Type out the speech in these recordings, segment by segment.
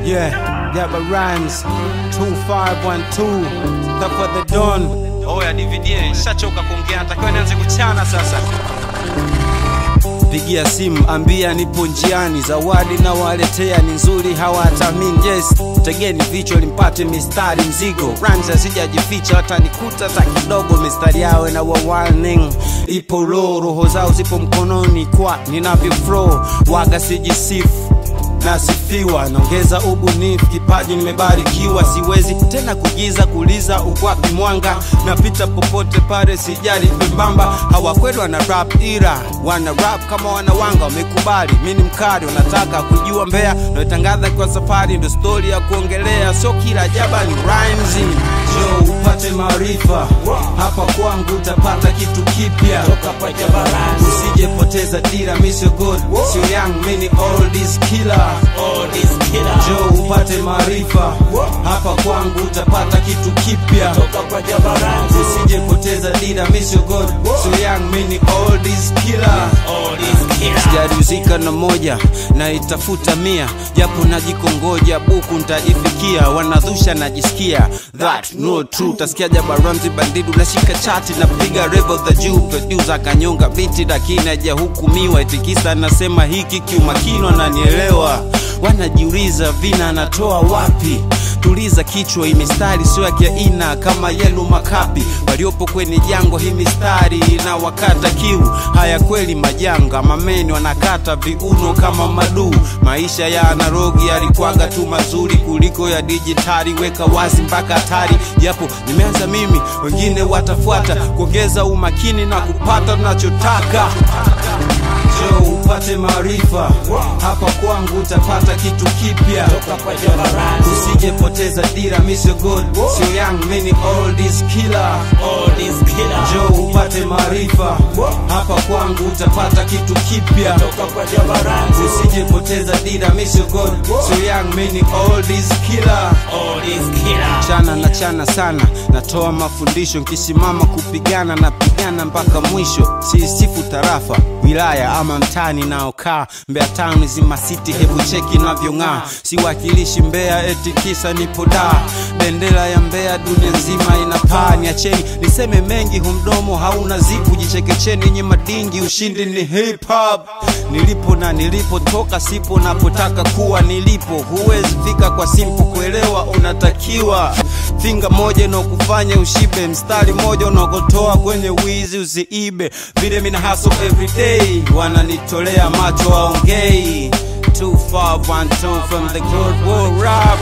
Yeah, Gabba Rhymes 2512 Top for the Dawn. Oya DVD, nishachoka kuongea, natakiwa nianze kuchana sasa. Pigia simu ambia nipo njiani, zawadi na waletea ni nzuri, hawatamini. Yes, tegeni vichwa limpate mistari mzigo, rhymes asijajificha, watanikuta hata kidogo. Mistari yao na wa warning ipo low, roho zao zipo mkononi kwa ninavyo flow, waga sijisifu nasifiwa naongeza ubunifu kipaji nimebarikiwa siwezi tena kugiza kuliza ukwapi mwanga napita popote pale sijali pembamba hawakweli wana rap ira wana rap kama wanawanga wamekubali mi ni mkali wanataka kujua mbea naotangaza kwa safari ndo stori ya kuongelea sio kila jaba ni rhymes jo upate maarifa hapa kwangu utapata kitu kipya usijepoteza dira misio god sio young mini oldies killer jo upate maarifa hapa kwangu utapata kitu kipya usijepoteza dira misio god sio young mini oldies killer sijarizika na moja na itafuta mia japo najikongoja buku ntajifikia wanadhusha najisikia that no true tasikia jabaramzi bandidu nashika chati napiga revo the juu producer kanyonga biti lakini hajahukumiwa itikisa nasema hiki kiumakini wananielewa wanajiuliza vina anatoa wapi tuliza kichwa hii mistari sio ya kiaina kama yenu makapi waliopo kwenye jango hii mistari na wakata kiu haya kweli majanga mameni wanakata viuno kama maduu maisha ya analogi yalikwaga tu mazuri kuliko ya dijitali weka wazi mpaka hatari japo nimeanza mimi wengine watafuata kuongeza umakini na kupata tunachotaka jo upate maarifa hapa kwangu utapata kitu kipya usijepoteza dira misio god sio young mini oldies killer jo upate maarifa hapa kwangu utapata kitu kipya usijepoteza dira misio god sio young mini oldies killer chana na chana sana natoa mafundisho nkisimama kupigana napigana mpaka mwisho siisifu tarafa wilaya ama mtani naokaa mbea town zima city hebu cheki navyong'aa siwakilishi mbea eti kisa nipo daa bendera ya mbea dunia nzima inapaa niacheni niseme mengi humdomo hauna zipu jichekecheni nye madingi ushindi ni hip hop nilipo na nilipotoka sipo napotaka kuwa nilipo huwezi fika kwa simple kuelewa unatakiwa finga moja unaokufanya ushibe mstari moja unaokotoa kwenye wizi usiibe vile mina haso everyday wananitolea macho waongei 2512 from the good war rap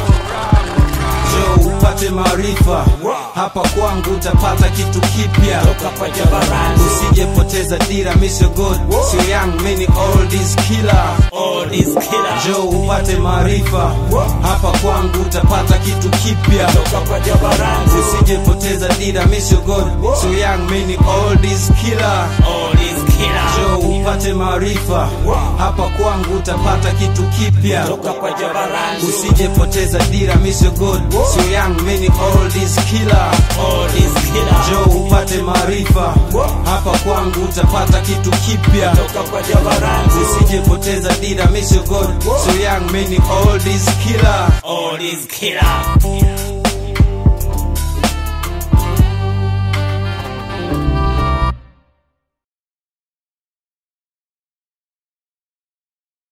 jo upate maarifa hapa kwangu utapata kitu kipya usijepoteza dira misio god sio young mini oldies killer jo upate maarifa hapa kwangu utapata kitu kipya usijepoteza dira misio god sio young mini oldies killer jo upate maarifa hapa kwangu utapata kitu kipya usijepoteza dira misio god sio young mini oldies killer jo upate maarifa hapa kwangu utapata kitu kipya usijepoteza dira misio god sio young mini oldies killer Oldies killer.